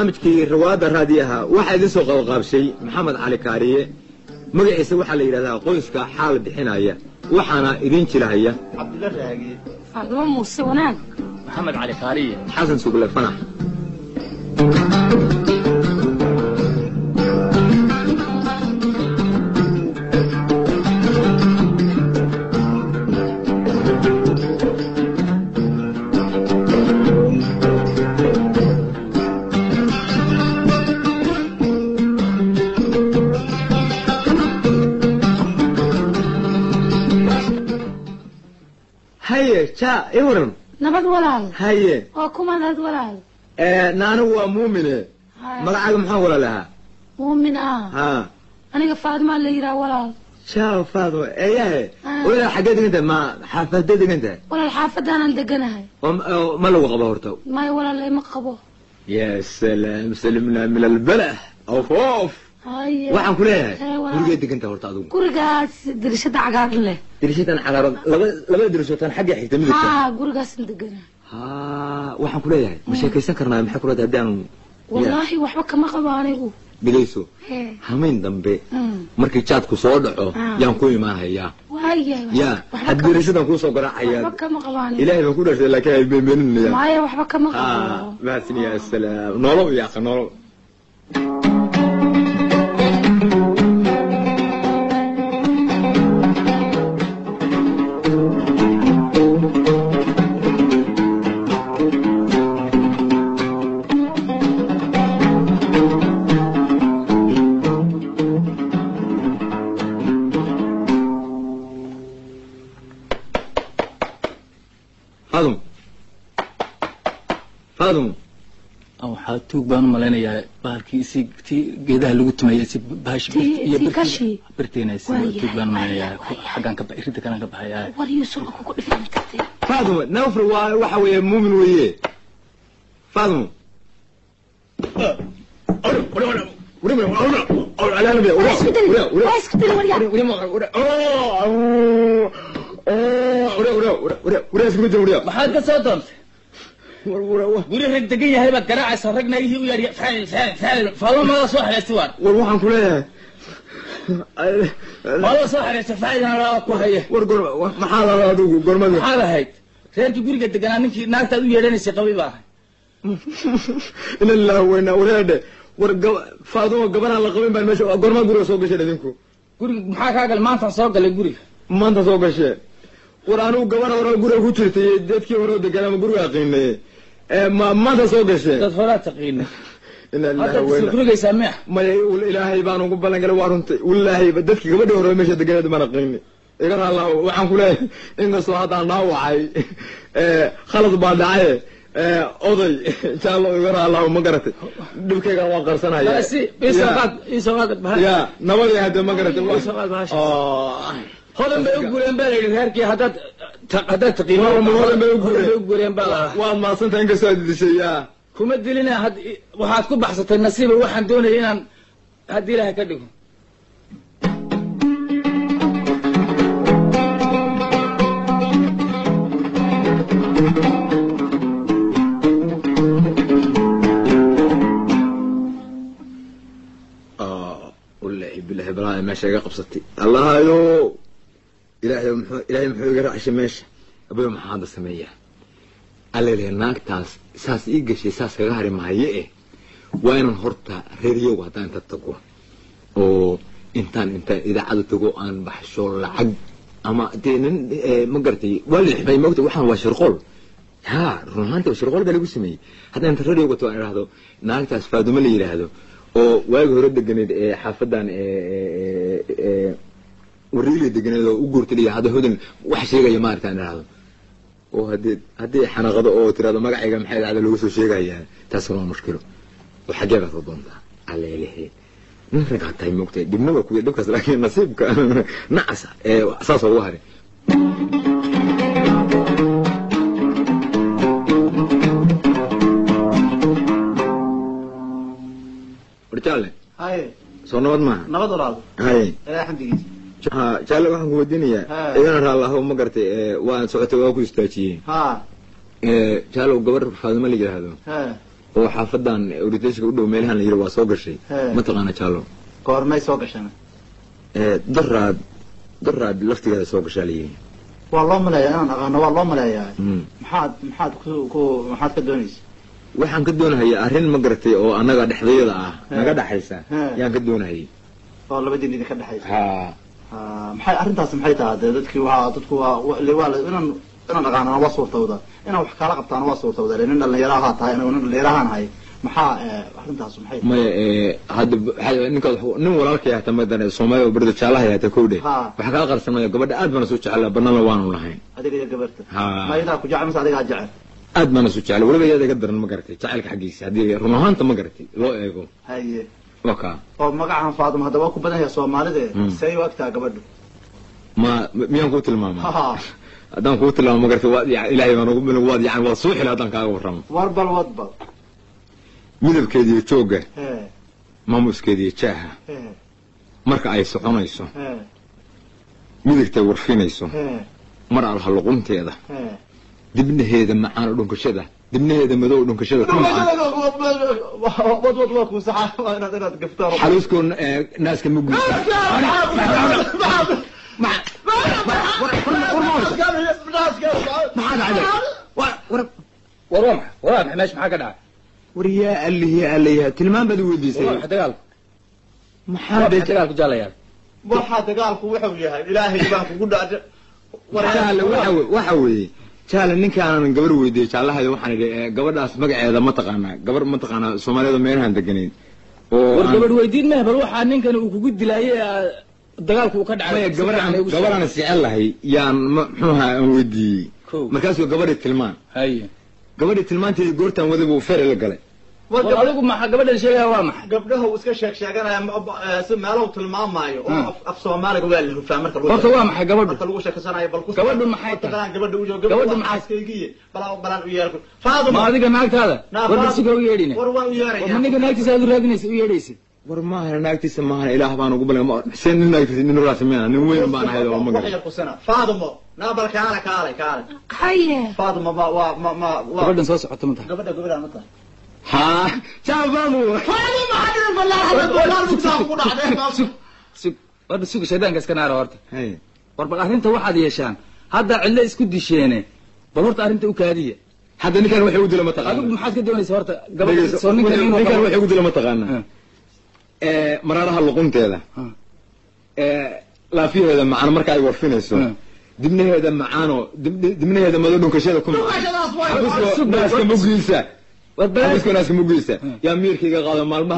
barnaamijkii rawaadda raadiyaha waxaa idin soo qabaqaabshay maxamed cali kaariye magaciisa waxaa la yidhahdaa qoyska xaal bixinaya waxaana idin jirahaya cabdilla raage faadumo muuse wanaag maxamed cali kaariye xasan sugle fanax haye ja i waran nabad walaal haye waa kuma nabad walaal naanigu waa muumine magacaaga maxaa walaalahaa muumin ah ha aniga faadimaa la yidhaha walaal jaa faadmo eeyahe Ah. walaal xaggee degan tahay ma xaafadee degan tahay walaal xaafadaanaan deganahay oo oo ma lagu qabo horta maya walaal ima qabo ya salaam salimna min albala of of haye waxaan ku leeyahay Eh, walaal. gurigee degan tahay horta adigu gurigaas dirishada cagaaran leh dirishadan cagaaran laba labada dirishootaan xagga xigta midabka ha gurigaasan deganahay ha waxaan ku leeyahay ma sheekaysan karnaa maxay ku leedahay haddii aan wallaahi waxba kama qabo anigu dhegayso Hee. hamayn dambe Mm. markii jaadku soo dhaco Ah. yaan ku imaanayaa waayahay ya waxba had kama- dirishadan kuusoo garaacaya waxba kama qabo anigu ilaahay baan ku dhashay laakiin ay beenbeeninaya maya waxba kama ha qabo mahadsan ya salaam nolow iyo aqa nolow faadum faadum waxaa tuug baan u malaynayaa bahalkii si tii geedaha lagu tumayay si bahash Tii- iyo tii birti- kashi. birtiina si Waayahay, tuug baan u malaynayaa waayahay. xaggaan ka ba- irinta kalaan ka baxayaa war yuusulka kugu dhifan kartay faadum nawfr waa waxa weeye muumin weeye faadum waa isku dili waryaa maxaad ka soo doontay guri rag degan yahay baad garaacaysa ragna ihii u yaadhiya faal faal faal faalomada soo xareystay waan war waxaan ku leeyahay faalada soo xareystay faadina laa ku haya war gor maxaa lala adigu gormada maxaad ahayd reerkii guriga deganaa ninkii naagtaad u yeedhanaysay qabi baa ahay ina lillahi wayna wareedhe war gab- faaduma gabaraan la qabin baan meesha gormaa guriga soo gasheen idinku guriga maxaa kaa galay maantaan soo galay guriga maanta soo gashee war anigu gabar hore guriga ku jirtay dadkii hore deganaa ma guriga aqiinay ee ma maanta soo gashee dad horaa taqiinay ina lillahi haddaad wayna isla gurigaysaa miya maya ul- ilaahay baan ugu ballan galay waa runtay wallaahi ba dadkii gabadhii hore meesha deganeed baan aqiinay iga raalla waxaan ku leeyahay inkastoo haddaan dhaawacay ee, khalad baa dhacaye ee, oday jaallo iga raalla ma garatay dhibkaygan waan qarsanaya si isoo qaad isoo qaad bahal ya nabadii hadde ma garatay Waa soo qaad bahasha. Oo. hodan bay u guureen baa la yidhi reerkii haddaad ta- haddaad taqiino Hodan bay- hodan bay u guureen. hodan bay u guureen baa la waad maadsantahay inkastoo aad dishay ya kuma dilina had waxaad ku baxsatay nasiiba waxaan doonaya inaan haddii ilaahay ka dhigo wallaahi bilaahi balaa meesha iga qabsatay allahayo ilaahay muxuu ilaahay muxuu iga raacshay meesha abayo maxaa hadda sameeyaa allele naagtaas saas ii gashay saas kaga hari maaye eh waa inaan horta reeryow haddaan inta tago oo intaan inta idaacada tago aan baxsho lacag ama dee nin eh, ma garatay waa la ximay maogta waxaan waa shirqool ha run ahaanti shirqool baa lagu sameeyey haddaan inta reeryow gato aan idhaahdo naagtaas faadumo la yidhaahdo oo waagi hore deganeed ee xaafadan wariili deganeed oo u guurtay hadda hodan wax sheegaya maarata aan idhaahdo oo haddii haddii xanaaqado oo tirahdo magacayga maxay dhacda loogu soo sheegayaa taasna waa mushkilo oo xaggee baad ka doontaa aleelehe nin ragaa tahay moogtahay dhibna waa kuya dhibkaas laakiin nasiibka nacasa ee saas ugu haray warjaalle haye soo nabad maaha nabad walaal haye ilaa xamdigiisa ha jaalle waxaan ku weydiinayaa Ha. igana raallaho ma gartay ee, waan socotay waa ku istaajiyey ha ee, jaallow gabar faadimo la yidhaahdo he oo xaafadan oritashka u dhow meelahan la yiri waa soo gashay He. mataqaana jaalo goormay soo gashana ee daraad daraad laftigeeda soo gashaa la yiri waa loo maleeyaa inaan aqaano waa loo maleeyaa Mm. maxaad maxaad ku ku maxaad ka doonaysa waxaan ka doonahayaa arrin ma garatay oo annaga dhexdayada ah He. naga dhaxaysa He. yaan ka doonahayay oo labadiin idinka dhexaysa ha Ah, maxay arrintaas maxay tahay dee dadkii waa dadku waa wa- le- waa la- inaan inaan aqaanana waa suurtawda inaan wax kala qabtaana waa suurtawda le nin dhalinyaro ahaa tahay anigu nin dhalinyaro ahaan ahay maxaa eh, arrintaas maxay tahay maya ee hadda waxaa- ninkaad wax- nin walaalkay hata madane soomaaliya oo berda jaalaha hata kowdhe Ha. waxaa kaa qarsamaya gabadha aad baana soo jecela banana waanu lahayn adiga iyo gabarta Ha. ma idaa ku jecel mise adigaa jecel aad baana soo jecela weliba iyada iga daran ma garatay jacaylka xaggiisa haddii run ahaanta ma garatay loo eego haye waa kaa oo magacan faaduma hadda waa ku badan yahay soomaalide Mm. say u agtaa gabadhu ma miyaan kuu tilmaamaa Ha. haddaan kuu tilmaamo ma garatay waad ya- ilaahay baan ugu bilag waad yani waad soo xila haddaan kaaga warramo warbal wadbal midabkeeda iyo joogga he maamuskeeda iyo jaaha he marka ay soconayso he midigtay warfinayso he mar alha luqunteeda he dibnaheeda macaan oo dhunkashada dibnaheeda madow oo dhunkashada ku macaan wad wad waa kuu saxa waa inaad inaad gaftaan xaluuskoo eh, naaska mugiisa war waa maxay war waa maxay meesha maxaa ka dhacay war yaa allih yaa allayaha tilmaan baad i war waa weydiisay maxay dagaalku maxaa waa de maxay dagaalku jaalayaal waxaa dagaalku wuxuu yahay ilaahay baan kugu dhaca jaale waxa we- waxa weeye jaale ninkaanan gabar weydiiyey jaalahayo waxaan idhi eh, gabadhaas magaceeda ma taqaanaa gabar ma taqaanaa soomaaliyada meelahan deganayn oo war aan- gabadh weydiin meh bal waxaa ninkan uu kugu dilaayey ee dagaalku uu ka dhacay maya si gabadhaan fiican igu soo- gabadhaan jecel lahay yaan ma- muxuuha aan weydiiyey Kow. markaasuu gabadhii tilmaan haye gabadhii tilmaanteedii goortaan wada buu fere la galay war adigu maxaa gabadhan sheegaya waa maxay gabdhaha uu iska sheeg sheeganaya ma- ba- eh, si meelow tilmaamaayo oo Hmm. af- af soomaaliga waa la hufaa marka lagu horta sheego. waa maxay gabadhu marka lagu sheekasanayo bal ku Gabadhu maxay tahay? Taqalaan gabadha u joogo Gabadhu gabadhu maxay- maxaaskaygiye balaan balaan u yeerku ma faaduma adiga naagtaada Naa, war Faaduma. basuga u yeedhine war waan u war yeeraya ma ninka naagtiisa aad u raadinaysa u yeedhaysa war maahana naagtiisa maahana ilaah baan ugu balay xuseen nin naagtiisa nin raasimiina nin weyn baan ahayd oo ma wax garan yar kusana faadumo naa bal kaale kaale kaale haye faaduma ma waa ma ma waa gabadhan soo socota ma tahay gabadha gabadha ma tahay haa jaabaanu faaduma hadin balaa balaa mugtaa ku dhacday sug sug warba suga shaydaanka iska naara horta Hey, war bal arrinta waxaad yeeshaan hadda cidlo isku disheene bal horta arrinta u kaadiya hadda ninkan waxay u dila ma adigu taqaana maxaad ka doonaysa horta gabadha Dhegeyso, soo ninkan inuu ninkan qabo- waxay u dila ma taqaana Ah, ee maraaraha luqunteeda ah. ee laafiyaheeda macaan marka ay warfinayso Ah. dibnaheeda macaanoo dib- dibnaheeda mado dhunkashada ku macaan xabisko naaska mugiisa war bal xabisko naaska mugiisa yaa miirkayga qaado maalmaha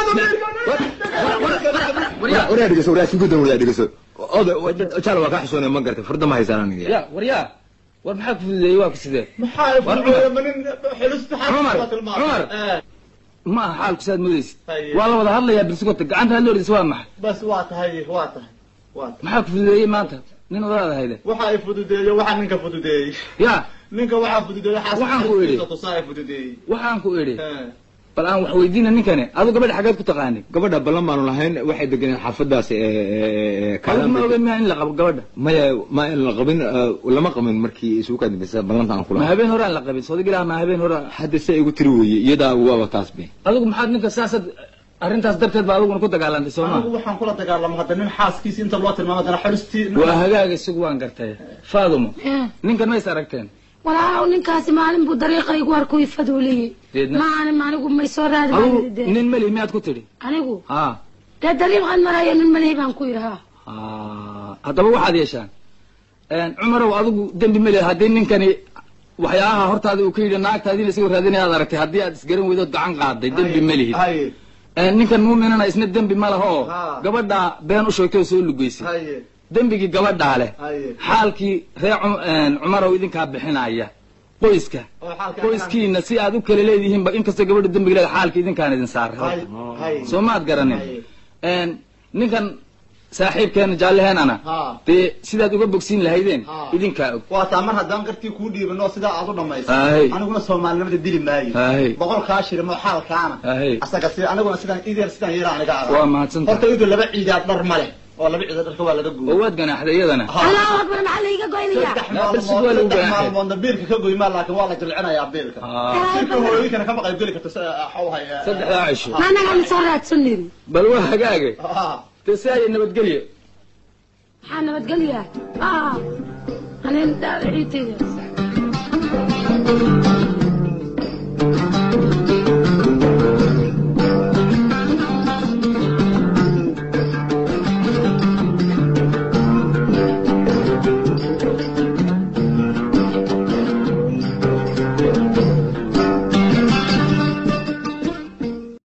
waraa dhegeyso waraa isku gudan waraa dhegeyso oda jaal waa kaa xishoonaya ma gartay farda ma haysaan aniga ya war yaa war maxaa ku fududeeyey waa ku sidee maxaa fududeeya manin xilista Cumar, xaafis tilmaam Cumar. Eh, ma aha xaalku saad moodaysid Haye. waa la wada hadlayaa bilsugota gacanta had loodhis waa maxay bas waa tahay waa tahay waa tahay maxaa ku fududeeyey maanta nin odaada hayde waxa ay fududeeyey waxa ninka fududeeyey ya ninka waxaa fududeeyey xaas Waxaan ku idhi. tusaa ay fududeeyey waxaan ku idhi Eh, bal aan wax weydiina ninkani adu gabadha xaggeed ku taqaanid gabadha ballan baanu lahayn waxay deganeen xaafadaas ee adigu kaalan ma ogen miyaa in la qabo gabadha maya ma in la qabin eh, lama qabin markii isugu kadambeysa ballanta aan ma kula habeen hore aan la qabin soodig ilaah ma habeen hore hadda se igu tiri weeye iyadaa waaba taas be adigu maxaad ninka saasad arrintaas darteed baa adiguna ku dagaalantay soo anigu ma waxaan kula dagaalamo hadda nin xaaskiisa inta loo tilmaamo haddana xilistii waa hagaaga isugu waan gartay faadumo Eh, ninkan ma is aragteen walaaw ninkaasi maalin buu dariiqa igu arku ifaduuliyey Deedna? maanin anigu may soo raadi adigu baan idhi dee. nin meli miyaad ku tidhi anigu ha dee dariiqan marayo nin malihi baan ku yidhi ha ha haddaba waxaad yeeshaan cumarow adigu dembi meli haddii ninkani waxyaabaha hortaada uu ka yidhi naagtaadiina isagoo raadinaya aad aragtay haddii aad isgaran weydood gacan qaaday dembi melihid haye ninkan muuminana isna dembi ma laha oo Ha. gabadhaa been u sheegtay oo soo lugeysay haye dembigii gabadhaa leh haye xaalkii reer Cum- cumarow idinkaa bixinaya qoyska oo xaalka qoyskiina si aad u kala leedihiinba inkastoo gabadha dembiga leeda xaalka idinkaan idin saaray haye haye soo maad garanin Haye. Een, ninkan saaxiibkeena jaalleheenana ha dee sidaad uga bogsiin lahaydeen Ha. idinkaa og waa taa mar haddaan qartii kuu dhiibano sidaa aad u dhamayso Haye. aniguna soomaalinimada dili maayo Haye. boqol kaa shirimo xaalkaana Haye. asaga si aniguna sidaan idir sidaan yeela aniga arag waa mahadsantahay horta idu laba ciidaad dhar ma leh oo laba ciidan dharka waa laga oo guuray waad ganaaxday iyadana allahu akbar maxaa laiga goynaya saddex Yaa, bas waa maalmood lagu saddex ganaaxay. maalmoodna biilka ka goymaa laakiin waa la jilcinayaa biilka Ah, shirka hooyooyinkana kama qayb geli karto xawhay saddexdaa cisho ma anagaan soo raadsanin bal waa hagaage dee si ay nabadgelye maxaa nabadgelya ah anin ciidayda